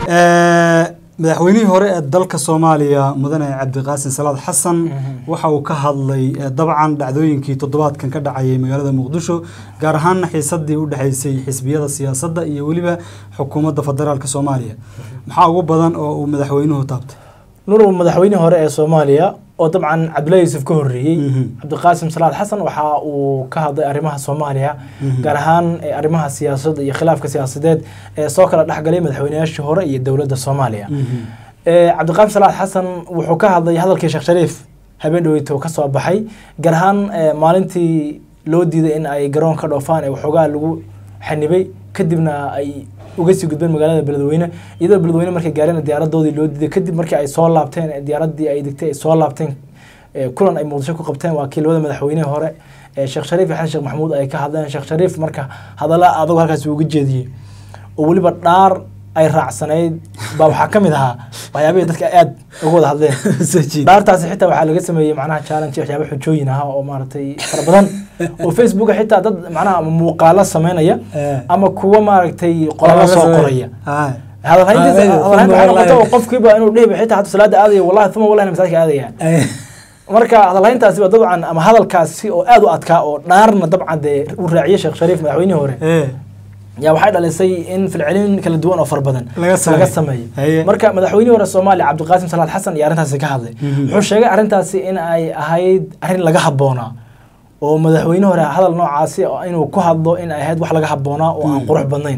madaxweynihii hore ee dalka soomaaliya mudane cabdiqaasin salaad xasan waxa uu ka hadlay dabcan dhacdooyinkii toddobaadkan ka dhacayay magaalada muqdisho gaar ahaana xiisadii u dhexaysay xisbiyada siyaasadda iyo weliba xukuumadda federaalk soomaaliya maxaa ugu badan oo uu madaxweynuhu taabtay nuur madaxweynihii hore ee soomaaliya oo dabcan cabdullahi yuusuf ka horreeyey cabdiqaasim salaad xasan waxa uu ka hadlay arrimaha soomaaliya gaar ahaan arrimaha siyaasadda iyo khilaafka siyaasadeed ee soo kala dhexgalay madaxweynayaashii hore iyo dowladda soomaaliya cabdiqaasim salaad xasan wuxuu ka hadlay hadalkii sheekh shariif habeen dhaweyto ka soo baxay gaar ahaan maalintii loo diiday in ay garoonka dhoofaan ee waxoogaa lagu xanibay kadibna ay uga sii gudbeen magaalada beledweyne iyadoo beledweyne markay gaareen diyaaradoodii loo diiday kadib markii ay soo laabteen diyaaradii ay degtay ay soo laabteen kulan ay muqdisho ku qabteen waa kii labada madaxweynehi hore sheekh shariif iyo xasan sheekh maxamuud ay ka hadleen sheekh shariif marka hadalla adag halkaas uga jeediyey oo weliba dhaar ay raacsanayd baa waxaa ka mid ahaa waxyaabihii dadka aad uga wada hadleen dhaartaasi xitaa waxaa laga sameeyey macnaha challenge waxyaaba xujooyin ah oo maaragtay fara badan oo facebooka xitaa dad macnaha muuqaalo sameynaya ama kuwa maaragtay qoralo soo qoraya hadalhayntiisa qofkiiba inuu dhihiba xitaa hada salaada aadaya wallahi uma wallahi masaajka aadaya marka hadalhayntaasi waa dabcan ama hadalkaasi oo aad u adkaa oo dhaarna dabcan dee uu raaciyey sheekh shariif madaxweynihii hore yaa waxay dhalisay in filcelin kala duwan oo fara badan laga sameeyo marka madaxweynihii hore soomaaliya cabdiqaasim salaad xasan iyo arrintaasi ka hadlay wuxuu sheegay arrintaasi in ay ahayd arrin laga habboonaa oo madaxweyne hore hadal noocaasi inuu ku hadlo in ay ahayd wax laga habboonaa oo aan qurux badnayn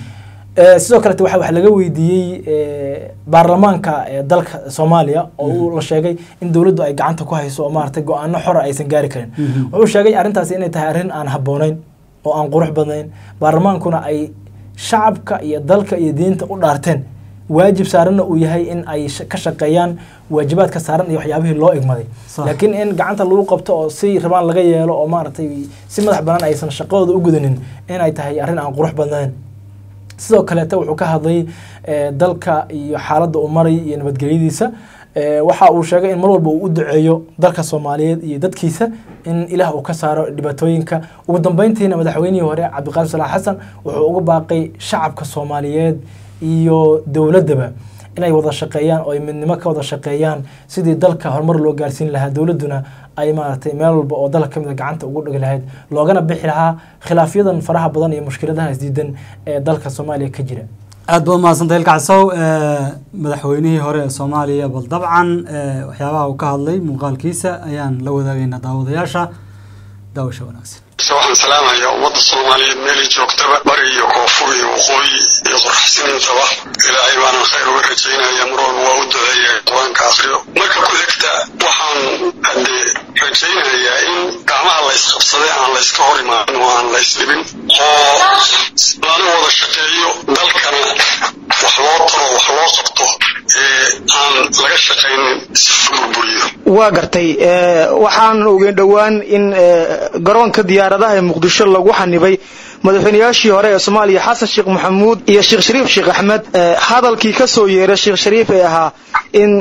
sidoo kalete waxa wax laga weydiiyey baarlamaanka dalka soomaaliya oo uu la sheegay in dowladdu ay gacanta ku hayso oo maaragtay go-aano xora aysan gaari karin wuxuu sheegay arrintaasi inay tahay arrin aan habboonayn oo aan qurux badnayn baarlamaankuna ay shacabka iyo dalka iyo diinta u dhaarteen waajib saaranna uu yahay in ay ka shaqeeyaan waajibaadka saaran iyo waxyaabihii loo igmaday laakiin in gacanta lagu qabto oo si rabaan laga yeelo oo maaragtay si madax banaan aysan shaqadooda u gudanin inay tahay arrin aan qurux badnayn sidoo kaleete wuxuu ka hadlay dalka iyo xaaladda uu maray iyo nabadgelyadiisa waxa uu sheegay in mar walba uu u duceeyo dalka soomaaliyeed iyo dadkiisa in ilaah uu ka saaro dhibaatooyinka ugu dambeyntiina madaxweynihii hore cabdiqaasim salax xasan wuxuu uga baaqay shacabka soomaaliyeed iyo dowladdaba inay wada shaqeeyaan oo ay midnimo ka wada shaqeeyaan sidii dalka horumar loo gaarsiin lahaa dowladduna ay maaragtay meel walba oo dalka kamid a gacanta ugu dhigi lahayd loogana bixi lahaa khilaafyadan faraha badan iyo mushkiladaha isdiidan ee dalka soomaaliya ka jira aad baad umahadsantay ilkacsow madaxweynihii hore ee soomaaliya bal dabcan waxyaabaha uu ka hadlay muuqaalkiisa ayaan la wadaagaynaa daawadayaasha daawasha wanaagsan waxaan salaamayaa ummadda soomaaliyeed meelay joogtaba bari iyo koonfur iyo waqooyi iyo qorxsiniintaba ilaahay baanan khayr uga rajaynaya mar walba waa u duceeya qur-aanka akriyo marka ku xigta waxaan haddee rajaynayaa in gacmaha la ysqabsaday aan la yska hor imaanin oo aan la ysdhibin oo lana wada shaqeeyo dalkana wax loo taro wax loo qabto ee aan laga shaqaynin si burburiyo waa gartay waxaan ogeyn dhowaan in garoonka diyaaradaha ee muqdisho lagu xanibay madaxweynayaashii hore ee soomaaliya xasan sheekh maxamuud iyo sheekh shariif sheekh axmed hadalkii ka soo yeeray sheekh shariif ee ahaa in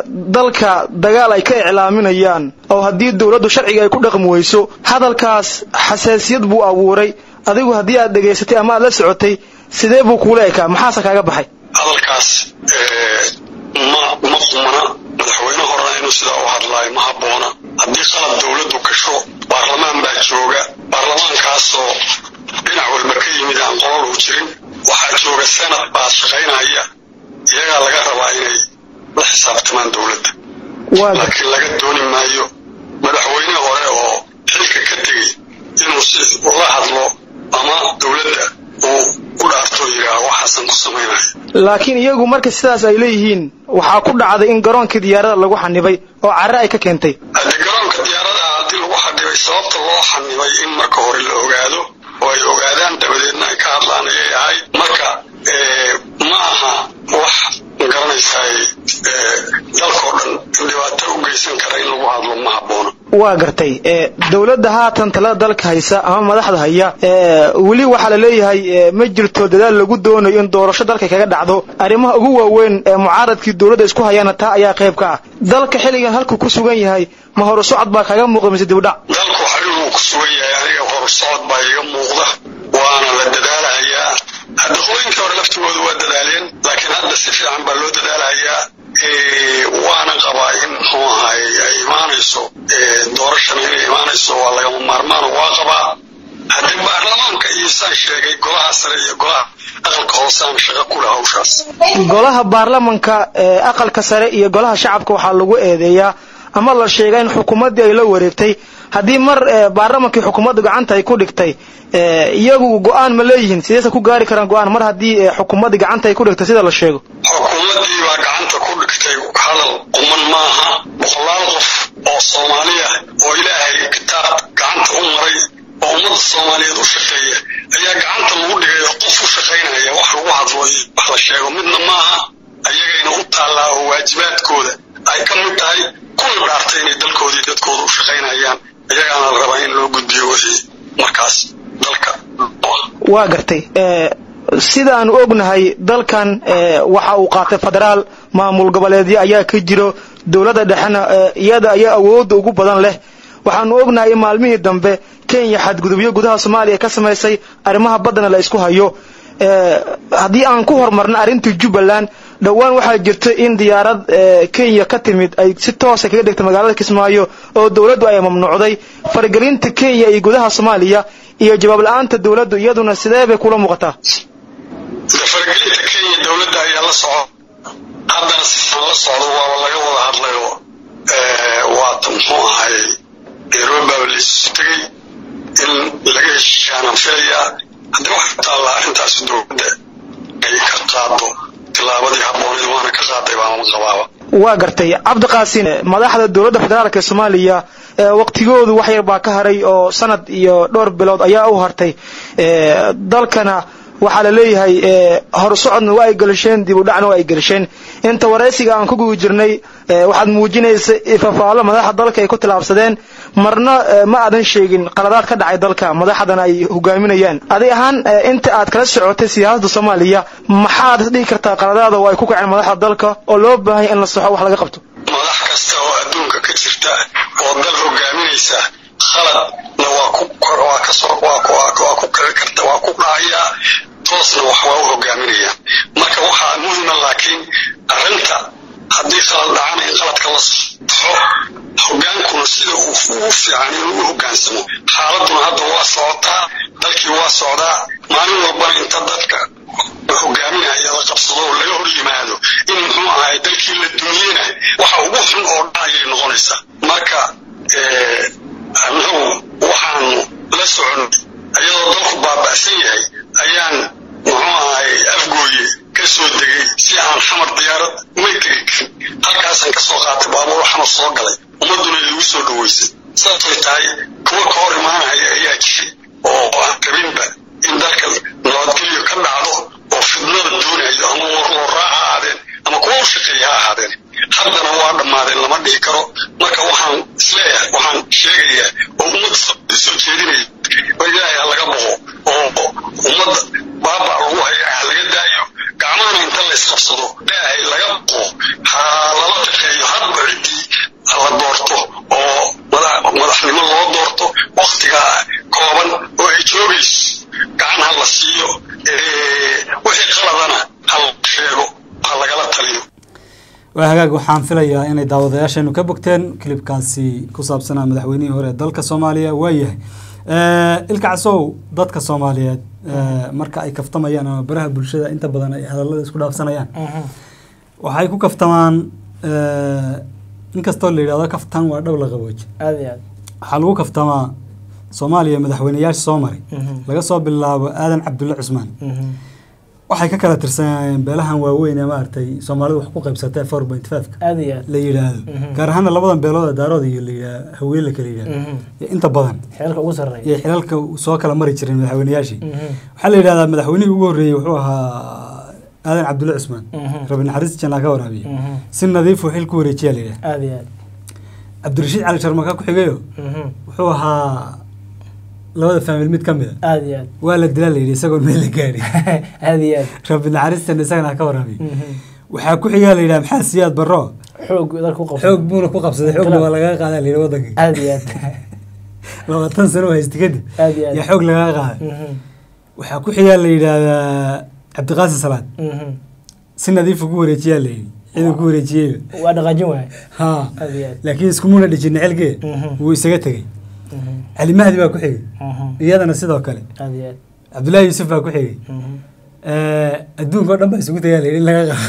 dalka dagaal ay ka iclaaminayaan oo haddii dowladdu sharciga ay ku dhaqmi weyso hadalkaas xasaasiyad buu abuuray adigu haddii aad dhegaysatay ama aad la socotay sidee buu kuula ekaa maxaase kaaga baxay hadalkaas ma ma qumana madaxweyne horena inuu sidaa u hadlaayo ma habboona haddii qalab dowladdu gasho baarlamaan baa jooga baarlamaankaasoo dhinac walba ka yimid aan qolol u jirin waxaa jooga senad baa shaqaynaya iyagaa laga rabaa inay la xisaabtamaan dowladda laakiin laga dooni maayo madaxweyne hore oo xilka ka tegey inuu si ula hadlo ama dowladda uu u dhaarto yidhaah waxaasan ku samaynayo laakiin iyagu marka sidaas ay leeyihiin waxaa ku dhacday in garoonkii diyaarada lagu xanibay oo carre ay ka keentay haddii garoonka diyaaradaha haddii lagu xanibay sababta loo xanibay in marka hore la ogaado oo ay ogaadaan dabadeedna ay ka hadlaan ayay ahayd marka ma aha wax magaranaysaay dalkao dhan dhibaato u geysan kara in lagu hadlo ma habboona waa gartay dowladda haatan talada dalka haysa ama madaxda haya weli waxaa la leeyahay ma jirto dadaal lagu doonayo in doorasho dalka kaga dhacdo arrimaha ugu waaweyn ee mucaaradkii dowladda isku hayaana taa ayaa qayb ka ah dalka xilligan halkuu ku sugan yahay ma horu socod baa kaga muuqda mise dibudhac dalku xariiruu ku sugan yahay aniga horu socod baa iga muuqda waana la dadaalahayaa hadda hooyinkii hore laftigooda waa dadaaleen laakiin hadda si golaha baarlamanka ee aqalka sare iyo golaha shacabka waxaa lagu eedeeyaa ama la sheegaa in xukuumaddii ay la wareegtay haddii mar baarlamankii xukuumadda gacanta ay ku dhigtay iyagu go-aan ma leeyihiin sideese ku gaari karaan go-aan mar haddii xukuumaddii gacanta ay ku dhigtay sida la sheego xukuumaddii baa gacanta ku dhigtay hadal quman maaha boqolaal qof oo soomaaliya oo ilaahay kitaab gacanta u maray oo ummadda soomaaliyeed u shaqeeya ayaa gacanta lagu dhigay oo qof u shaqaynaya wax lagu hadlo iyo wax la sheego midna maaha ayagayna u taallaa oo waajibaadkooda ay ka mid tahay kuna dhaartay inay dalkoodii dadkooda u shaqaynayaan iyagaana la rabaa in loo gudbiyo wixii markaas dalka waa gartay sidaanu ognahay dalkan waxa uu qaatay federaal maamul goboleedyo ayaa ka jiro dowladda dhexena iyada ayaa awoodda ugu badan leh waxaanu ognahay in maalmihii dambe kenya xadgudubyo gudaha soomaaliya ka samaysay arrimaha baddana la isku hayo haddii aan ku horumarna arrintii jubbaland dhowaan waxaa jirta in diyaarad kenya ka timid ay si toosa kaga dhigtay magaalada kismaayo oo dowladdu ay mamnuucday faragelinta kenya iyo gudaha soomaaliya iyo jawaab la-aanta dowladdu iyaduna sidee bay kula muuqataa faragelinta kenya dowladda ayaa la soco haddana siaan la socdo waaba laga wada hadlayo waata muxuu ahay nairobiba laisu tegey in laga heshiishaanaan filayaa haddii waxay taallaa arrintaas dowladda ay ka qaado tilaabadii habbooneed waana ka qaaday baama qabaaba waa gartay cabdiqaasin madaxda dowladda federaalk ee soomaaliya waqtigoodu wax yar baa ka haray oo sanad iyo dhowr bilood ayaa u hartay dalkana waxaa la leeyahay horsocodna waa ay gelisheen dib u dhacna waa ay gelisheen inta waraysiga aan ku guda jirnay waxaad muujinaysa ifafaalo madaxda dalka ay ku tilaabsadeen marna ma aadan sheegin qaladaad ka dhacay dalka madaxdana ay hogaaminayaan adig ahaan inta aad kala socotay siyaasadda soomaaliya maxaad is dhihi kartaa qaladaada oo ay ku kaceen madaxda dalka oo loo baahanya in la saxo wax laga qabto madax kasta oo adduunka ka jirta oo dal hogaaminaysa khaladna waa ku waa kasoo waa ku waa ku kari karta waa ku dhacayaa toosna wax waa u hogaaminaya marka waxaa muhima laakiin arrinta haddii khalad dhacana in khaladka la saxo hogaankuna sida uu ugu fiican inuu u hogaansamo xaaladuna hadda waa socotaa dalkii waa socdaa maalin walbana inta dadka hogaaminaya la qabsado oo laga hor yimaado in muxuu ahay dalkii la dumiyena waxa ugu xun oo dhacayay noqonaysaa marka annagu waxaanu la soconay ayadoo dalku baaba'san yahay ayaan muxuu ahay afgooye ka soo degay si aan xamar diyaarad may tegi karin halkaasaan ka soo qaatay baabuur xamar soo galay ummadduna igu soo dhaweysay saasay tahay kuwa ka hor imaanaya ayaa jiray oo aan rabinba in dalka nabadgelyo ka dhacdo oo fidnada doonayo ama warlooraa ha ahaadeen ama kuwa u shaqeeya ha ahaadeen haddana waa dhammaadeen lama dhihi karo marka waxaan isleeyahay waxaan sheegayaa oo ummadda soo jeedinaya oo ilaahay ha laga boqo oo ummadda baaba lagu haya ha laga daayo gacmahana inta la isqabsado ilaahay laga boqo ha lala shaqeeyo hadba ciddii la doorto oo madaxnimo loo doorto waktigaa kooban oo ay joogayso gacan ha la siiyo wixii qaladana ha la sheego ha lagala taliyo waa hagaag waxaan filayaa inay daawadayaasheenu ka bogteen kilibkaasi ku saabsanaa madaxweynihii hore ee dalka soomaaliya waayahay ilka casow dadka soomaaliyeed marka ay kaftamayaan ama baraha bulshada inta badan ay hadallada isku dhaafsanayaan waxay ku kaftamaan inkastoo la yidhahdo kaftan waa dhab la qabooji aad iyo aad waxaa lagu kaftamaa soomaaliya madaxweyneyaasha soo maray laga soo bilaabo aadan cabdulle cusmaan waxay ka kala tirsanayeen beelahan waaweyn ee maaragtay soomaalidu wax ku qaybsatay four point five aad iyo aad la yidhaahdo gaar ahaana labadan beelood ee daarood iyo la yidhaah haween la kala yidhahdo iyo inta badan xeelka ugu sarreeya iyo xilalka soo kala mari jireen madaxweyneyaashii waxaa la yidhahdaa madaxweynihii ugu horreeyey wuxuu ahaa aadan cabdulle cusmaan rabi naxariis janaa ka waraabiya si nadiifuu xil ku wareejiyaa la yidhaha aad iyo aad cabdirashiid cali sharmaka ku xigayo wuxuu ahaa labada faamil mid ka mid a aad iyo aad waa la dilaa la yidhi isagoon meel la gaari aad iyo aad rabbi naxariistan isagana ha ka waraabiy waxaa ku xigaa la yidhaha maxaa siyaad barro xoog dalka ku qabsan xoog buuna ku qabsaday xoogna waa lagaa qaadaa la yidhi waddankii aad iyo aad labaatan sano oo haysta kadib aad iyo aad yaa xoog lagaa qaaday waxaa ku xigaa la yidhaahdaa cabdiqaasim salaad si nadiifu ku wareejiyaa la yidhi ciduu ku wareejiyeyba waa dhaqaajin waay ha aad iyo aad laakiin iskumuna dhijin xilkee wuu isaga tegey cali mahdi baa ku xigay iyadana sidoo kale aad iyo aad cabdullaahi yuusuf baa ku xigay adduunka oo dhan baa isugu tagaa layidhi in laga qabo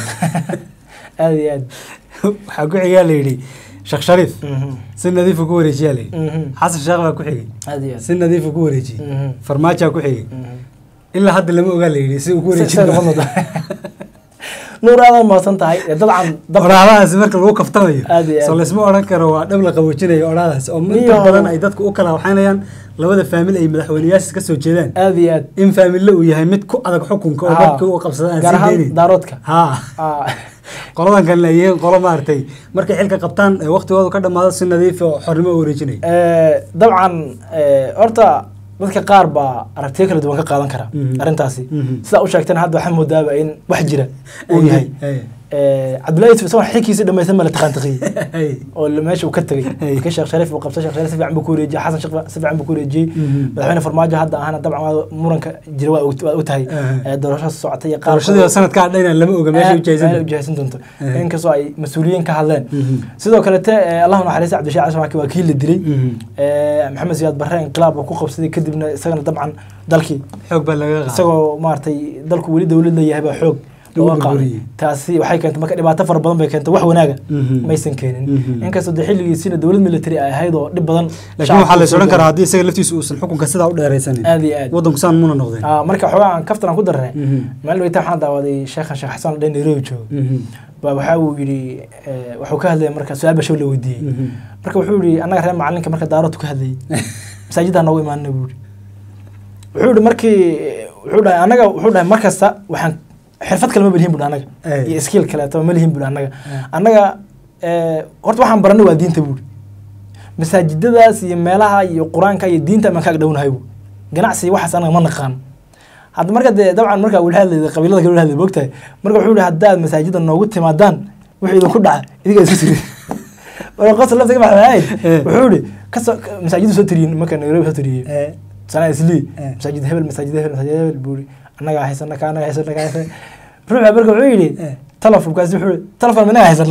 aad iyo aad waxaa ku xigaa layidhi sheekh shariif Mhm. si nadiifu ku wareejiyaa layidhi Mhm. xasan sheekh baa ku xigay aad iyo aad si nadiifu ku wareejiyey Mhm. farmaajaa ku xigay Mhm. ilaa hadda lama ogaa layidhi si uu ku Si- sida noqon wareejin doonta. nuur aad mahadsan tahay Ee, dabcan dab oraadahaasi marka lagu kaftamayo Aad iyo aad. soo laysma odhan karo waa dhab la qaboojinayo oraadahaas oo inta Iyo- badan ay dadku u kala waxaynayaan labada faamil ay madaxweyneyaasha ka soo jeedaan aad iyo aad in faamille uu yahay mid ku adag xukunka oo Ah. dadka u qabsada aan gaar sii ahaan deynin daaroodka ha Ah, qoladan kalena ay yihiin qolo maaragtay markay xilka qabtaan ee waqtigoodu ka dhammaado si nadiif oo xornimo u wareejinaya ee, dabcan ee, horta dadka qaar baa aragtiyo kala duwan ka qaadan kara Mhm. arrintaasi Mhm. sidaa u sheegtana hadda waxaa moodaaba in wax jira uu yahay Ay, Ee, cabdullahi yusuf isagoo xilkiisii dhamaysan ma la taqaantiqiyey ay, oo la- meesha uu ka tegey Hey. markii sheekh shariif uu qabtay sheekh shariif si fiican buu ku wareejiyey xasan sheekh si fiican buu ku wareejiyey Mhm. madaxweyne farmaajo hadda ahana dabcan waa muranka jira waa og- waa u tahay Aha. Ee, doorasho socotay iyo qaar doorashadii sanadkaa dhayna lama oga meesha u meesha jeesan ujahaysan doonto Aha. inkastoo ay mas-uuliyiin ka hadleen Mhm. sidoo kalete ee, allahu naxariista cabdishaac cashamaki waa kii la dilay Mhm. Ee, maxamed siyaad barre inqilaab uu ku qabsaday kadibna isagana dabcan dalkii xoog baa laga qaaday isagoo maaragtay dalku weli dowlad leeyahay baa xoog Lagu looga qaaday burburiyey. taasi waxay keentay marka dhibaato fara badan bay keentay wax wanaaga Mhm. maysan keenin Mhm. inkastoo dee xilligiisiina dowlad military ay ahayd oo dhib badan laakiin shacabka waxaa la is soo odhan karaa gaaray. haddii isaga laftiisu uusan xukunka sidaa u dheeraysanin aad iyo aad waddanku saan muna noqdeen Ah, marka xoogaa aan kaftan aan ku darnay Mhm. maalin weyta waxaan daawaday sheekhan sheekh xasan oo dhan nairobi joogo Mhm. baa waxaa uu yidhi eh, wuxuu ka hadlaya marka su-aal bashow la weydiiyey Mhm. marka wuxuu yidhi annaga reer macalinka marka daaroodku ka hadlayay masaajiddaa noogu imaanina buu yidhi wuxuu yidhi markii wuxuu dhahay annaga wuxuu dhahay mar kasta waxaan xirfad kale ma belihin buu annaga Ay. iyo skill kaleeto ma lihin buu annaga annaga eh, horta waxaan baranay waa diinta buu masaajidadaas iyo meelaha iyo qur-aanka iyo diinta amaan kaaga dhownahay buu ganacsi iyo waxaas anaga ma naqaan hadda marka dee dabcan marka wila hadlayda qabiilada kale wila hadlay moogtahay marka wuxuu yihi haddaad masaajida noogu timaadaan wixii idinku dhaca idiga isu tiri marka qosol laftiga maxay ahayd Eh. wuxuu yihi kasoo masaajidu soo tiriyin marka nairobi soo tiriyey Eh, sanaa islii Eh. masaajid hebel masaajid hebel masaajid hebel buu yihi annagaa haysana ka annagaa haysana ka haysana ruuxa marka wuxuu yidhi Eh. telefon kaasi wuxuu yihi telefon minaga haysana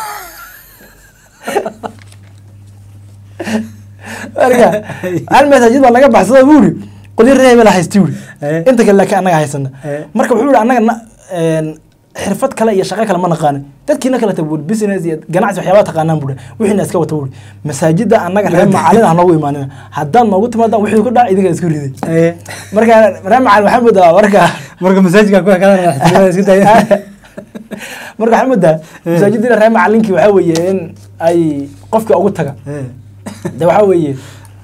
marka hal masaajid baa laga baxsada buu yihi qolyo reer hebel haysti buu Eh. yihi inta kale laakiin annaga haysana Eh. marka wuxuu yihi annaga na- een, xirfad kale iyo shaqo kale ma naqaanin dadkiina kale ta buuri business iyo ganacsi waxyaabaa taqaanaan buuri wixiina iska wata buuri masaajida annaga reer macalin ah noogu imaanina haddaad noogu timaadaan wixii ku dhaca idinka isku riday eh, marka reer macalin waxaa moodaa marka marka masaajidka ku ekadana madaxtinimada isku daya marka waxaa moodaa masaajidina reer macalinkii waxaa weeye in ay qofka ugu taga Eh, de waxaa weeye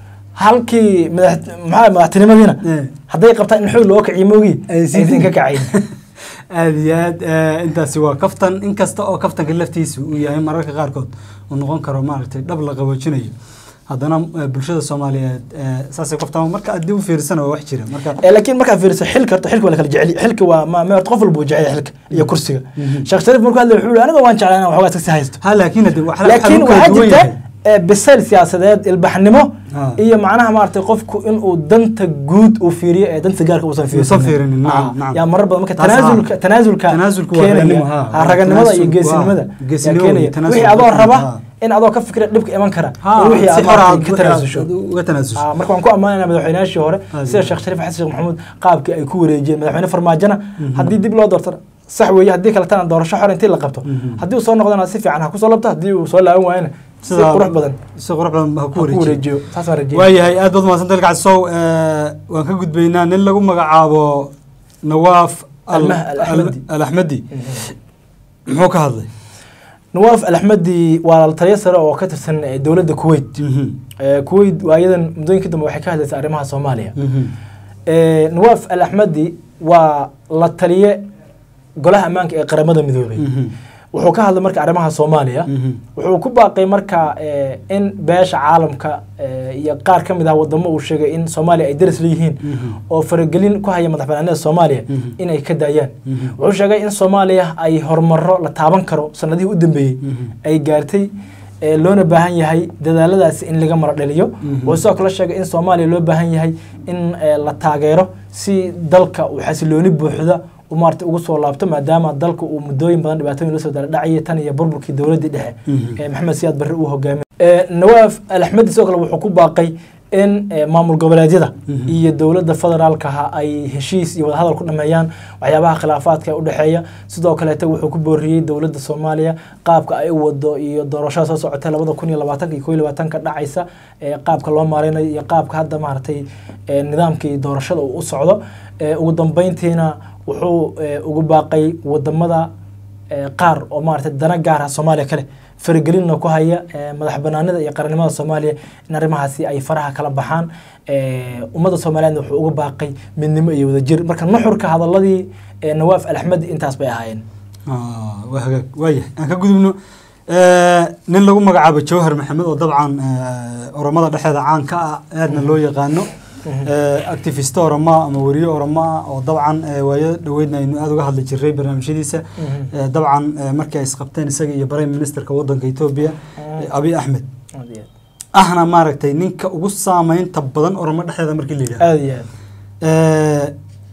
halkii madax maxaa madaxtinimadiina Eh. hadday qabtaan in xoog loo kiciyo moogi Ay sii aysan ka kacayn aad iyo aad eh, intaasi waa kaftan inkasta oo kaftanka laftiisu uu yahay mararka qaarkood uu noqon karo maaragtay dhab la qaboojinayo haddana eh, bulshada soomaaliyeed eh, saasay kaftan marka haddii u fiirsana waa wax jira marka Eh, laakiin markaa fiiriso xilka horta xilka waa la kala jecel xilka waa ma ma horta qof walba uu jecel yahay xilka iyo kursiga sheekh shariif markuu hadlay wuxuu yihi aniga waan jeclaa inaan waxoogaa iska sii haysto ha laakiin hadde wax- laakiin waxaa waxaa lagu kala duwan jirta yahay. eh, bisayl siyaasadeed ilbaxnimo Ah. iyo macnaha maaragtay qofku inuu danta guud uu fiiriyo ee danta gaarka uusan Uusan fiirinin, nacam, Ah, nacam. yaa marar badan marka Taas, tanaasulka ah. tanaasulka Tanaasulku waa keenaya raganimo, ha. ha, raganimada iyo Tanaasulku, geesinimada ah, yaa geesinimo keenaya iyo tanaasul wixii adoo waa raba raganimo, in adoo ka fikira dhibka iman kara Ha, in wixii si aad xor ah maaragtay ka tanaasusho uga tanaasusho Ah, marka waan ku ammaanayna madaxweynayaashii hore Aad sida iyo sheekh shariif xasan sheekh maxamuud qaabkii ay ku wareejiyeen madaxweyne farmaajona haddii dib loo doortana sax weeye haddii kale tana doorasho xor intii la qabto Mhm. haddii uu soo noqdana si fiican ha kusoo labto haddii uu soo laaban waayana si Sidaa- qurux badan si qurux badan ha ha ku ku wareejiyo wareejiyo saasaan rajeynaya waayahay aad baad mahadsan dalka casow waan ka gudbaynaa nin lagu magacaabo nawaaf al- Almah- Al-Axmadi. al axmedi muxuu ka hadlay nawaaf alaxmadi waa la taliyo sare oo ka tirsan eh, dowladda kuwait Eh, kuwait waayadan muddooyinka dambe waxay ka hadlaysay arrimaha soomaaliya Eh, nawaaf alaxmadi waa la taliye golaha ammaanka ee qaramada midoobay wuxuu ka hadlay marka arrimaha soomaaliya wuxuu ku baaqay marka eh, in beesha caalamka eh, iyo qaar ka mid ah wadamo uu sheegay in soomaaliya ay daris leeyihiin oo faragelin ku haya madax banaanida soomaaliya Mhm. inay ka daayaan Mhm. wuxuu sheegay in soomaaliya ay horumaro la taaban karo sanadihii u dambeeyey ay gaartay ee loona baahan yahay dadaaladaasi in laga maro dhaliyo Mhm. wuxuu sidoo kale sheegay in soomaaliya loo baahan yahay in eh, la taageero si dalka uu xasilooni buuxda u maarata ugu soo laabto maadaama dalka uu muddooyin badan dhibaatooyin lasoo dala dhacayay tan iyo burburkii dowladdii dhexe Mhm. ee maxamed siyaad barre uu hogaamiyay Eh, nawaaf alaxmedi sidoo kale wuxuu ku baaqay in eh, maamul goboleedyada iyo dowladda federaalkaha ay heshiis iyo wadahadal ku dhameeyaan waxyaabaha khilaafaadka ee udhexeeya sidoo kaleete wuxuu ku booriyey dowladda soomaaliya qaabka ay u wado iyo doorashada soo socotay labada kun iyo labaatanka iyo koo iyo labaatanka dhacaysa ee qaabka loo maareynayo iyo qaabka hadda maaragtay ee nidaamkii doorashada uu u socdo ee ugu dambeyntiina wuxuu ee, ugu baaqay wadamada ee, qaar oo maaragtay dana gaar ah soomaaliya kale faragelinna ku haya ee, madax banaanida iyo qarannimada soomaaliya in arrimahaasi ay faraha kala baxaan ee, ummadda soomaaliyeedna wuxuu uga baaqay midnimo iyo wadajir marka nuxurka hadaladii ee, nawaaf alxmed intaas bay ahaayeen Ah, waa hagaag waayahay aan ka gudubno Eh, nin lagu magacaabo jawhar maxamed oo dabcan eh, oromada dhexeeda caan ka ah aadna loo yaqaano Eh, activist oromo ama weriye oromo ah oo dabcan eh, waayo dhaweydna aynu aada uga hadli jiray barnaamijyadiisa Eh, dabcan eh, markii ay isqabteen isaga iyo prime ministerka wadanka etoobiya eh, abiy axmed ahna maaragtay ninka ugu saameynta badan oromo dhexdeeda markii la yidhahdo aada iyo aad Eh,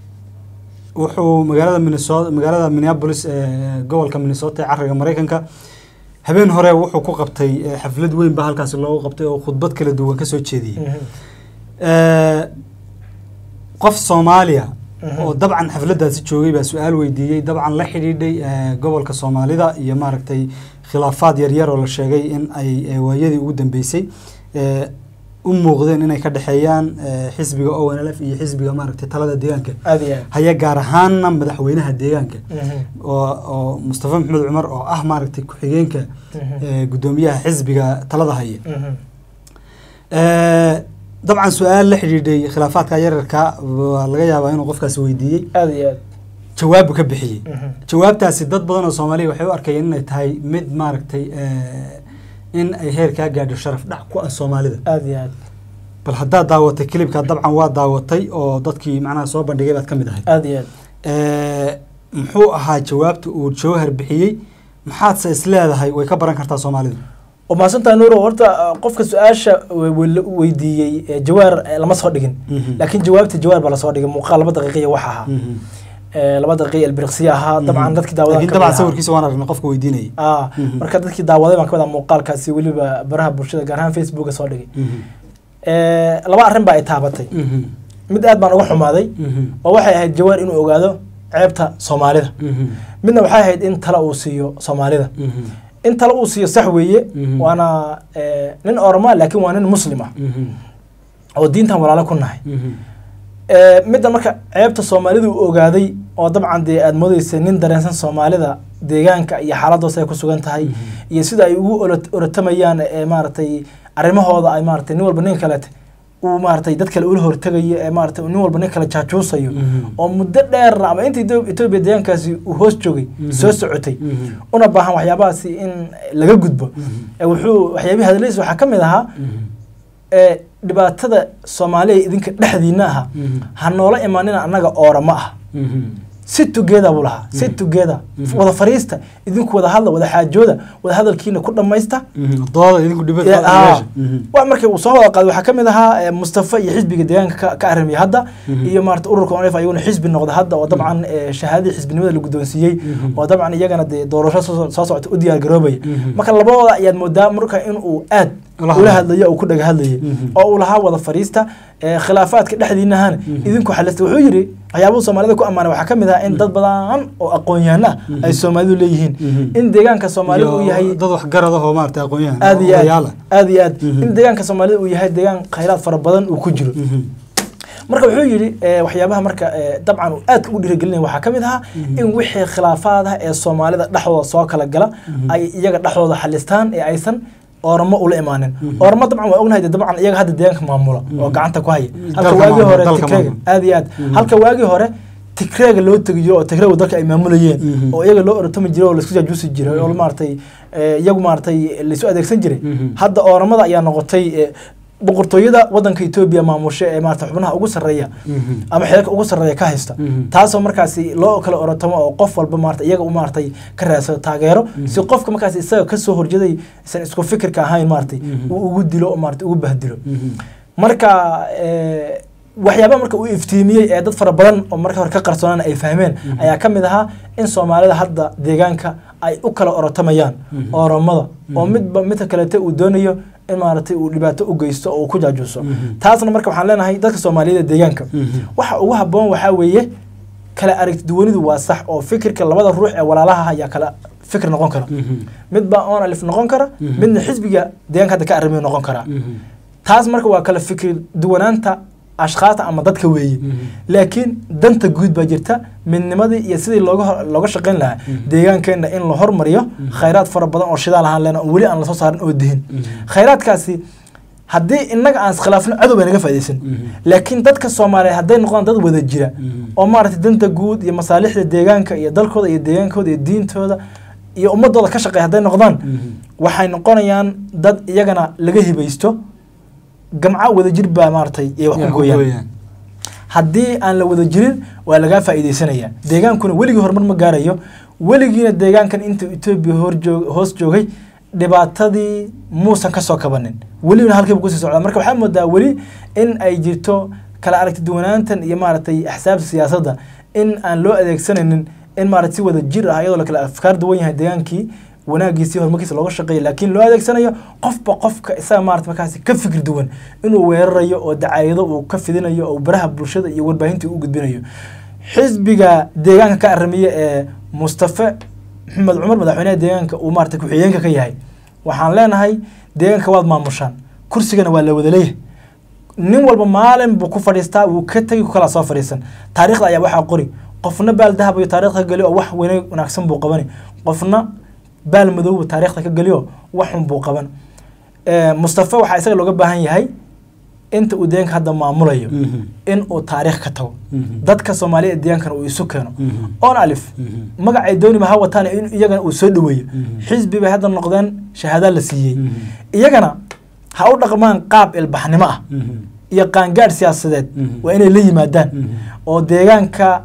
wuxuu magaalada minnesota magaalada minneapolis ee gobolka minnesota ee cariga mareykanka habeen hore wuxuu ku qabtay eh, xaflad weyn baa halkaasi loogu qabtay oo khudbad kala duwan kasoo jeediyey Mhm. Eh, qof soomaaliya Mhm. oo dabcan xafladaasi joogay baa su-aal weydiiyey dabcan la xidhiidhay eh, gobolka soomaalida iyo maaragtay khilaafaad yaryar oo la sheegay in ay eh, waayadii ugu dambeysay eh, u muuqdeen inay ka dhexeeyaan eh, xisbiga o n l f iyo xisbiga maaragtay talada deegaanka aada iyo aad haya gaar ahaana madaxweynaha deegaanka Mhm. oo oo mustafa maxamed cumar oo ah maaragtay ku-xigeenka Mhm. eh, guddoomiyaha xisbiga talada haya Mhm. Eh, dabcan su-aal la xidhiidhay khilaafaadka yararka waa laga yaabaa inuu qofkaasi weydiiyey aada iyo aad jawaabu ka bixiyey Mhm. jawaabtaasi dad badan oo soomaaliya waxay u arkayeen inay tahay mid maaragtay eh, in ay heer kaa gaadho sharaf dhac ku ah soomaalida aada iyo aad bal haddaad daawatay kilibka dabcan waa daawatay oo dadkii macnaha soo bandhigay baad ka mid ahayd aada iyo aad Eh, muxuu ahaa jawaabta uu jawhar bixiyey maxaadse is leedahay way ka baran kartaa soomaalida oo mahadsantaha nuuro horta uh, qofka su-aasha we- we- la weydiiyey eh, jawaar eh, lama soo dhigin Mhm. laakiin jawaabta jawaar baa lasoo dhigay muuqaal laba daqiiqiya wax ahaa Mhm. Eh, laba daqiiqa ilbiriqsiya ahaa dabcan dadkii daawadan laakiin dabcan sawirkiisa waan aragnay qofka weydiinayay ah Mhm. marka dadkii daawaday baan ka wadaa muuqaalkaasi weliba baraha bulshada gaar ahaan facebooka soo dhigay Mhm. Eh, laba arrin baa ay taabatay Mhm. mid aad baan uga xumaaday Mhm. oo waxay ahayd jawaar inuu ogaado ceebta soomaalida Mhm. midna waxay ahayd in tala uu siiyo soomaalida Mhm. in tala uu siiyo sax weeye Mhm. waana eh, nin oroma laakiin waa nin muslim ah Mhm. oo diintan walaalo ku nahay Mhm. Eh, middan marka ceebta soomaalida uu ogaaday oo dabcan dee aad moodeysa nin dareensan soomaalida deegaanka iyo xaaladoosa ay ku sugan tahay iyo sida ay ugu olo- orotamayaan ee maaragtay arrimahooda ay maaragtay nin walba nin kalete uu maaragtay dad kale ula hortegayo ee maaragtay nin walba nin kale jaajuusayo Mhm. oo muddo dheer ama inta Etho- etoobiya deegaankaasi uu hoos joogay Mhm. soo socotay Mhm. una baahan waxyaabahaasi in laga gudbo Mhm. ee wuxuu waxyaabihii hadaladiisa waxaa ka mid ahaa Mhm. ee dhibaatada soomaaliya idinka dhexdiina aha Mhm. ha noola imaanina annaga oorama ah Mhm. si together buu lahaa si together Mhm. wada fariista idinku wada hadla wada xaajooda wada hadalkiina ku dhammaysta Mhm. dooda idinku Ee, dhibada aa. Mhm. waa markii uu soo wada qaaday waxaa ka mid ahaa eh, mustafa iyo xisbiga deegaanka ka- ka aramiya hadda Mhm. iyo maarata ururka onf ayaguna xisbi noqda hadda oo dabcan eh, shahaadadii xisbinimada la guddoonsiiyey Mhm. oo dabcan iyagana dee doorasho soo soo socota u diyaar garoobaya Mhm. marka labadooda ayaad moodaa marka inuu aad Ula ula hadlayo. hadlayo oo ku dhaga hadlayay Mhm. oo uu lahaa wada fariista eh, khilaafaadka dhexdiinahana Mhm. idinku xalista wuxuu yidhi waxyaabuhu soomaalida ku ammaanay waxaa ka mid ah in dad badan oo aqoon-yahano ah ay soomaalidu leeyihiin Mhm. in deegaanka soomaalida uu Iyo yahay dad waxgarad ah oo maaragtay aqoon-yahan aad iyo odayaal aad ah. aad iyo aad Mhm. in deegaanka soomaalida uu yahay deegaan khayraad fara badan uu ku jiro Mhm. marka wuxuu yidhi eh, waxyaabaha marka eh, dabcan uu aadka ugu dhiirigelinaya waxaa ka mid ahaa Mhm. in wixii khilaafaad ah ee soomaalida dhexdooda soo kala gala Mhm. ay iyaga dhexdooda xalistaan ee aysan ooramo ula imaanin Mhm. ooramo dabcan waa ognahay dee dabcan iyaga hadda deegaanka maamula oo Mhm. gacanta ku haya Dalka halka waagii maamula, hore dalka tigreega maamula. aad iyo aad Mhm. halka waagii hore tigreega loo tegiyo oo tigreegu dalka ay maamulayeen Mhm. oo iyaga loo orotami jiray oo laisku jaajuusi jiray oo maaragtay eh, iyagu maaragtay laisu adeegsan jiray Mhm. hadda ooramada ayaa noqotay eh, boqortooyada wadanka etoobiya maamusha ee maarata xubnaha ugu sarreeya Mhm. ama xeerka ugu sarreeya ka haysta Mhm. taasoo markaasi loo kala orotamo oo qof walba maarata iyaga u maaratay ka raadsado taageero si qofka markaasi isaga kasoo horjeeday isan isku fikirka ahayn maaratay Mhm. uu ugu dilo oo maarata ugu bahdilo Mhm. marka eh, waxyaabaha marka uu iftiimiyey ee dad fara badan oo marka hore ka qarsoonaan ay fahmeen Mhm. ayaa ka mid ahaa in soomaalida hadda deegaanka ay u kala orotamayaan Mhm. oromada oo Mhm. midba midka kalete uu doonayo in maaragtay uu dhibaato u geysto oo uu ku jaajuuso taasna marka waxaan leenahay dadka soomaaliyeed ee deegaanka waxa ugu habboon waxaa weeye kala aragti duwanidu waa sax oo fikirka labada ruux ee walaalaha ayaa kala fikir noqon kara mid baa on alif noqon kara midna xisbiga deegaanka hadda ka arrimayo noqon kara taas marka waa kala fikir duwanaanta ashkaasta ama dadka weeye laakiin danta guud baa jirta midnimadii iyo sidii looga looga shaqayn lahaa deegaankeenna in la hormariyo khayraad fara badan oo shidaal ahaan leena oo weli aan lasoo saarin oo dihin khayraadkaasi haddii innaga aan iskhilaafno cadow bay naga faaidaysan laakiin dadka soomaaliyeed hadday noqdaan dad wada jira oo maaragtay danta guud iyo masaalixda deegaanka iyo dalkooda iyo deegaankooda iyo diintooda iyo ummadooda ka shaqeeya hadday noqdaan waxay noqonayaan dad iyagana laga hibaysto gamca wada jir baa maaragtay ay wax ku gooyaan haddii aan la wada jirin waa lagaa faa'iidaysanaya deegaankuna weligii horumar ma gaarayo weligiina deegaankan intuu etoobiya horjoog hoos joogay dhibaatadii muusan ka soo kabanin welibana halkiiba kusii socdaa marka waxaa moodaa weli in ay jirto kala aragti duwanaantan iyo maaragtay axsaabta siyaasadda in aan loo adeegsanaynin in maaragtay si wada jir ah iyadoo la kala afkaar duwan yahay deegaankii wanaagiisii horumarkiisa looga shaqeeya laakiin loo adeegsanayo qofba qofka isaga maarata markaasi ka fikir duwan inuu weerarayo oo dacaayado uu ka fidinayo oo baraha bulshada iyo warbaahinta u gudbinayo xisbiga deegaanka ka aramiye ee mustafe maxamed cumar madaxweynaha deegaanka uu maarata ku-xigeenka ka yahay waxaan leenahay deegaanka waad maamushaan kursigana waa la wada leeyahay nin walba maalin buu ku fadhiistaa wuu ka tegi ku kala soo fadhiisan taariikhda ayaa waxaa qori qofna baal dahab iyo taariikhda ka geli oo wax weyne wanaagsan buu qabani qofna baal madowba taariikhda ka geliyo waxun buu qaban mustafa waxaa isaga looga baahan yahay inta uu deegaanka hadda maamulayo in uu taariikh ka tago dadka soomaaliya ee deegaankana uu isu keeno on alif magacay dooniba ha wataan in iyagana uu soo dhaweeyo xisbi bay hadda noqdeen shahaada la siiyey iyagana ha u dhaqmaan qaab ilbaxnimo ah iyo qaangaadh siyaasadeed waa inay la yimaadaan oo deegaanka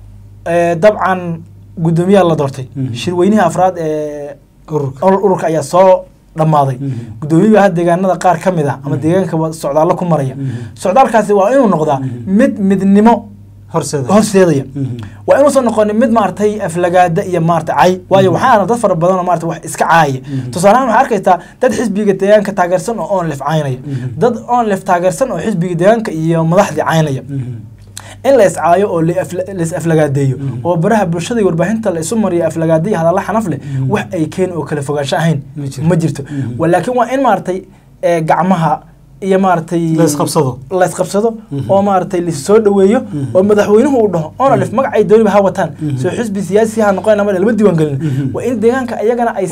dabcan guddoomiyaha la doortay shirweynihii afraad ee ururka ayaa soo dhammaaday guddoomiyaha deegaanada qaar ka mid ah ama deegaanka socdaallo ku maraya socdaalkaasi waa inuu noqdaa mid midnimo horseedaya waa inuusan noqonin mid maaragtay aflagaada iyo maarata cay waayo waxaa arna dad fara badan oo maarata wax iska caayaya tusaalehaan waxaa arkaysaa dad xisbiga deegaanka taageersan oo onlef caynaya dad onlef taageersan oo xisbiga deegaanka iyo madaxdii caynaya in la iscaayo oo lais aflagaadeeyo oo baraha bulshada iyo warbaahinta la isu mariyo aflagaada iyo hadalla xanaf leh wax ay keeni oo kala fogaansho ahayn ma jirto laakiin waa in maaragtay gacmaha iyo maaragtay laysqabsado laysqabsado oo maaragtay lasoo dhaweeyo oo madaxweynuhu uu dhaho onalif magacay dooniba ha wataan soo xisbi siyaasi ha noqon lama lama diiwaan gelin waa in deegaanka iyagana ay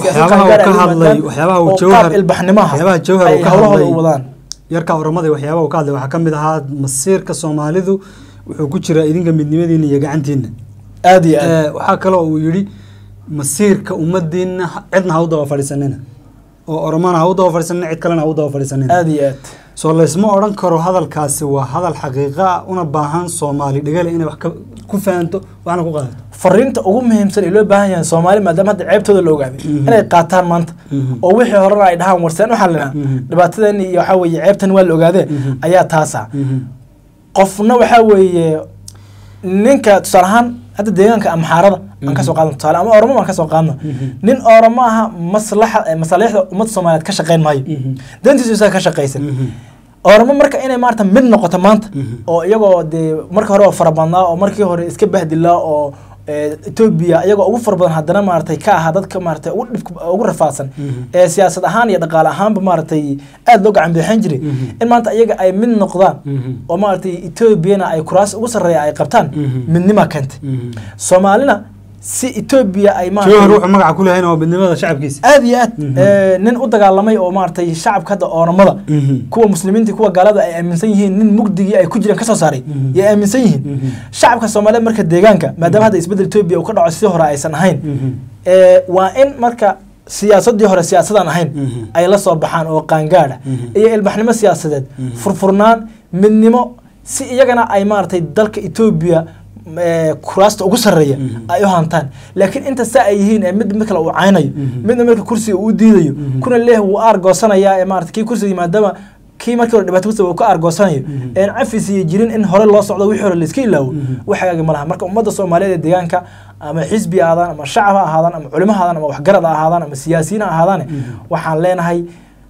siyaasad ilbaxnimaha waxyaabaha jawhar ay uu ka hawlahooda hadlay u wadaan yarka oramada waxyaabaha uu ka hadlay waxaa ka mid ahaa masiirka soomaalidu wuxuu ku jiraa idinka midnimadiina iyo gacantiina aad iyo aad Eh, waxaa kaloo uu yidhi masiirka ummadiina ha- cidna ha u daba fadhiisanina oo oromana ha u daba fadhiisanina cid kalena ha u daba fadhiisanina aad iyo aad soo laysma odhan karo hadalkaasi waa hadal xaqiiqa ah una baahan soomaali dhegale inay wax ka- ku fahanto waxna ku qaadato fariinta ugu muhiimsan ee loo baahan yahay soomaali maadaama hadda ceebtooda la ogaaday inay qaataan maanta Mhm. oo wixii horena ay dhahaan warseen waxaa la Mhm. dhibaatadan iyo waxaa weeye ceebtan waa la ogaadee Mhm. ayaa taasa qofna waxaa weeye ninka tusaale ahaan hadda deegaanka amxaarada aan kasoo qaadno tusaale ama oromo aan kasoo qaadno nin oromo aha maslaxa eh, masalixda ummadda soomaaliyeed ka shaqeyn maayo Mhm. dantiisu isaga ka shaqaysan Mhm. oramo marka inay maarata mid noqoto maanta Mhm. oo iyagoo dee markii hore oo fara badnaa oo markii hore iska bahdilaa oo eh, etoobiya iyagoo ugu fara badan haddana maaratay ka ahaa dadka maaratay ugu dhibka ugu rafaadsan Mhm. ee siyaasad ahaan iyo dhaqaale ahaanba maaratay aada loo gacan bixin jiray Mhm. in maanta iyaga ay mid noqdaan Mhm. oo maaratay etoobiyana ay kuraas ugu sarreeya ay qabtaan Mhm. midnima keentay Mhm. soomaalina si etoobiya ay jawhar maaratay wuxuu magaca ku leeyahay waa midnimada shacabkiisa aad iyo aad Mhm. eh, nin u dagaalamay oo maaratay shacabka hadda oonamada Mhm. kuwa muslimiinta kuwa gaalada ay aaminsan yihiin nin mugdigii ay ku jireen kasoo saaray Mhm. yay aaminsan yihiin Mhm. shacabka soomaaliyeed marka deegaanka maadaama hadda isbedel etoobiya uu ka dhaco si hore aysan ahayn Mhm. ee, waa in marka siyaasadii hore siyaasadaan ahayn Mhm. ay la soo baxaan oo qaangaadha Mhm. iyo ilbaxnimo siyaasadeed Mhm. furfurnaan midnimo si iyagana ay maaragtay dalka etoobiya ee, kuraasta ugu sarreeya Mhm. ay u hantaan laakiin inta saa ay yihiin ee mid mid kale uu caynayo Mhm. midna marka kursiga uu diidayo Mhm. kuna leeh wuu aargoosanayaa ee maarata kii kursiga maadaama kii markii hore dhibaato kusa uu ka aargoosanayo Mhm. een cafis iyo jirin in hore loo socdo wixii hore layska ilaawo Mhm. wax hagaagi ma laha marka ummadda soomaaliyeed ee deegaanka ama xisbi ha ahaadaan ama shacab ha ahaadaan ama culimo ha ahaadaan ama waxgarad ha ahaadaan ama siyaasiyiin ha ahaadaan Mhm. waxaan leenahay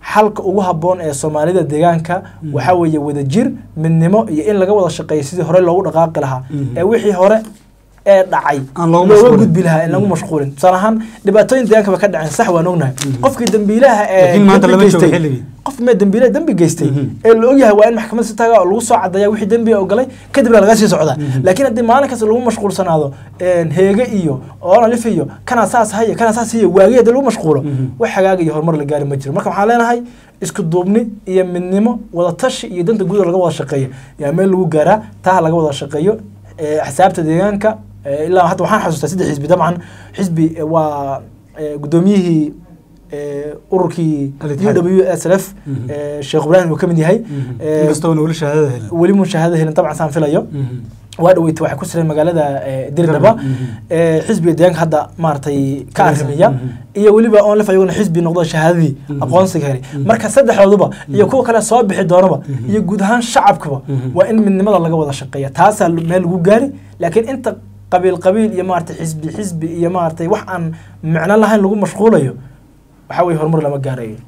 xalka ugu habboon ee soomaalida deegaanka waxaa weeye wadajir midnimo iyo in laga wada shaqeeyo sidii hore loogu dhaqaaqi lahaa Mhm. ee wixii hore ee dhacay Aan loogu looga mashquulin. gudbi lahaa in lagu mashquulin tusaale ahaan dhibaatooyin deegaanka ba ka dhaceen sax waan ognahay qofkii dambiilaha ee Laakiin maanta dembi lama joogo geystay- xilligii. qof mee dambiilaha dembi geystay Mhm. ee la ogyahay waa in maxkamad si taga oo lagu soo cadaya wixii dembiga ogalay kadibna laga sii socdaa laakiin haddii maalin kasta lagu mashquulsanaado een, heege iyo oonalif iyo kana saas haya kana saas hiyo waagi haddii lagu mashquulo Mhm. wax hagaag iyo horumar la gaari ma jiro marka waxaan leenahay isku duubni iyo midnimo wada tashi iyo danta guud oo laga wada shaqeeyo yaa meel lagu gaaraa taa laga wada shaqeeyo ee, xisaabta deegaanka ee, ilaa hadda waxaan xasuustaa saddex xisbi dabcan xisbi ee, waa ee, gudoomiyihii ee, ururkii Al-Ittixaad. u w s l f Mhm. ee, sheekh ibraahim uu ka mid yahay ee, inkastoo weli shahaadada helin weli mushaahado helin dabcan saan filayo Mhm. waa dhaweytay waxay ku sireen magaalada ee, dirdhaba Mhm. ee, xisbiga deegaanka hadda maaragtay ka Kalisa. arrimiya Mhm. iyo weliba onlif ayaguna xisbi noqdo shahaadadii Mhm. aqoonsiga helay marka saddexdooduba iyo kuwa kale soo bixi doonaba Mhm. iyo guud ahaan shacabkaba Mhm. waa in midnimada laga wada shaqeeya taasaa meel lagu gaari laakiin inta qabiil qabiil iyo maaragtay xisbi xisbi iyo maaragtay wax aan micno lahayn lagu mashquulayo waxaa weye horumar lama gaarayo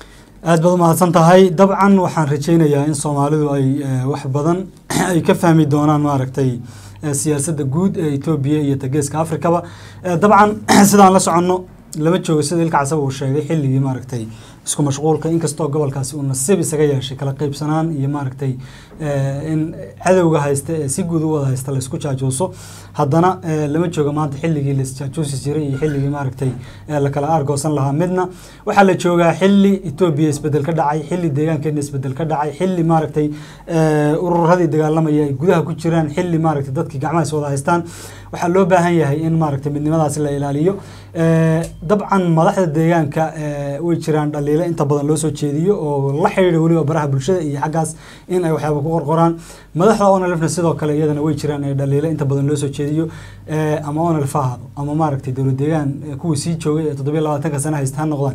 aad baad umahadsan tahay dabcan waxaan rajaynayaa in soomaalidu ay eh, wax badan ay ka fahmi doonaan maaragtay eh, siyaasadda guud ee etoobiya iyo tageeska afrikaba Eh, dabcan sidaan la soconno lama joogo sida ilka casaba uu sheegay xilligii maaragtay isku mashquulka inkastoo gobolkaasi uu nasiib isaga yeeshay kala qaybsanaan iyo maaragtay eh, in cadowga haysta ee si guud u wada haysta laysku jaajuuso haddana eh, lama joogo maanta xilligii laisjaajuusi jiray iyo xilligii maaragtay eh, la kala aargoosan lahaa midna waxaa la joogaa xilli etoobiya isbedel ka dhacay xilli deegaankeena isbedel ka dhacay xilli maaragtay eh, ururadii dagaalamaya ay gudaha ku jiraan xilli maaragtay dadkii gacmaha is wada haystaan waxaa loo baahan yahay in maaragtay midnimadaasi la ilaaliyo Eh, dabcan madaxda deegaanka eh, way jiraan dhaliilo inta badan loo soo jeediyo oo la xidhiidha weliba baraha bulshada iyo xaggaas in ay waxyaaba ku qorqoraan madaxda onalifna sidoo kale iyadana way jiraan ee dhaliilo inta badan loo soo jeediyo eh, ama onalif ha ahaado ama maaragtay dowlad deegaan eh, kuwii sii joogay ee toddobiyo labaatanka sano haysta ha noqdaan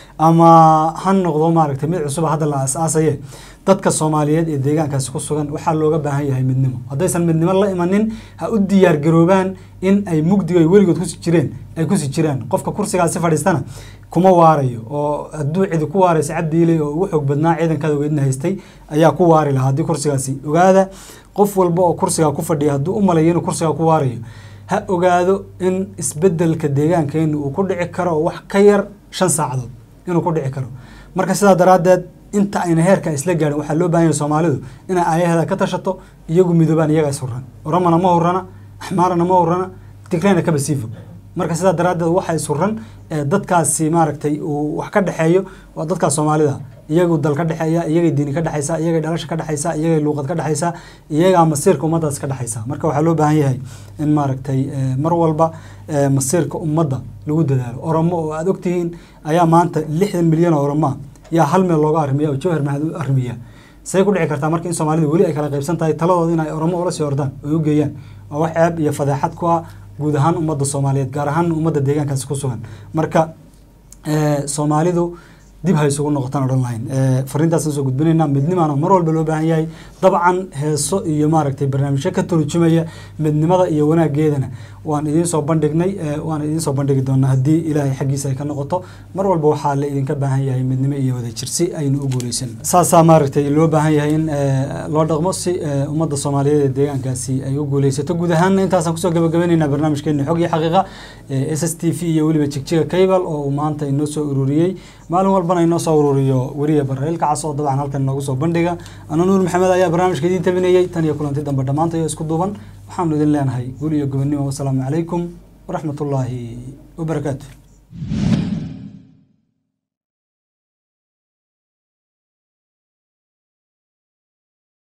ama ha noqdo maaragtay mid cusub hadda la aasaasaye dadka soomaaliyeed ee deegaankaasi ku sugan waxaa looga baahan yahay midnimo haddaysan midnimo la imanin ha u diyaar garoobaan in ay mugdiga ay weligood kusi jireen ay kusi jiraan qofka kursigaasi fadhiistana kuma waarayo oo hadduu cidi ku waaraysa cabdiiley oo ugu xoog badnaa ciidankaada weydna haystay ayaa ku waari lahaa haddii kursigaasi ogaada qof walba oo kursigaa ku fadhiya hadduu u malayo inuu kursigaa ku waarayo ha ogaado in isbedelka deegaankeenu uu ku dhici karo oo wax ka yar shan saacadood inuu ku dhici karo marka sidaa daraaddeed inta ayna heerka isla gaarin waxaa loo baahan yahay soomaalidu inay ayaheeda ka tashato iyagu midoobaan iyaga is hurran oromana ma hurrana axmaarana ma hurrana tigrayna kaba sii fog marka sidaa daraaddeed waxa is hurran ee dadkaasi maaragtay uu wax ka dhexeeyo waa dadkaas soomaalida iyagu dal ka dhexeeya iyagay diini ka dhexaysa iyagay dhalasha ka dhexaysa iyagay luuqad ka dhexaysa iyagaa masiirka ummaddaas ka dhexaysa marka waxaa loo baahan yahay in maaragtay eh, mar walba eh, masiirka ummadda lagu dadaalo oromo oo aada ogtihiin ayaa maanta lixdan milyan oo oromaa yaa hal meel looga arrimiya oo jawhar maxaad u arrimiya say ku dhici kartaa marka in soomaalidu weli ay kala qaybsan tahay taladooda in ay oromo ula sii ordaan oo ay u geeyaan waa wax ceeb iyo fadeexad ku ah guud ahaan ummadda soomaaliyeed gaar ahaan ummadda deegaankaasi ku sugan marka eh, soomaalidu dib ha isugu noqotaan odhan lahayn Eh, fariintaasaan soo gudbinaynaa midnimaana mar walba loo baahan yahay dabcan heeso iyo maaragtay barnaamijyo ka turjumaya midnimada iyo wanaageedana waan idiin soo bandhignay eh, waan idiin soo bandhigi doonaa haddii ilaahay xaggiisa ay ka noqoto mar walba waxaa la idinka baahan yahay midnimo iyo wadajir si aynu u guuleysan saasaa maaragtay loo baahan yahay in eh, loo dhaqmo si eh, ummadda soomaaliyeed ee deegaankaasi ay u guuleysato guud ahaanna intaasaan kusoo gabagabaynaynaa barnaamijkeena xog iyo xaqiiqa eh, s s t v iyo weliba jigjiga cable oo uu maanta inoo soo ururiyey maalin walbana inoo soo ururiyo weriya barrail kacas oo dabcan halkan inoogu soo bandhiga ana nuur maxamed ayaa barnaamijka idiin tabinayey tan iyo kulanti dambe dhammaantayo isku duuban waxaanu idin leenahay gul iyo gobonnimo wasalaamu calaykum waraxmatullaahi wabarakaatu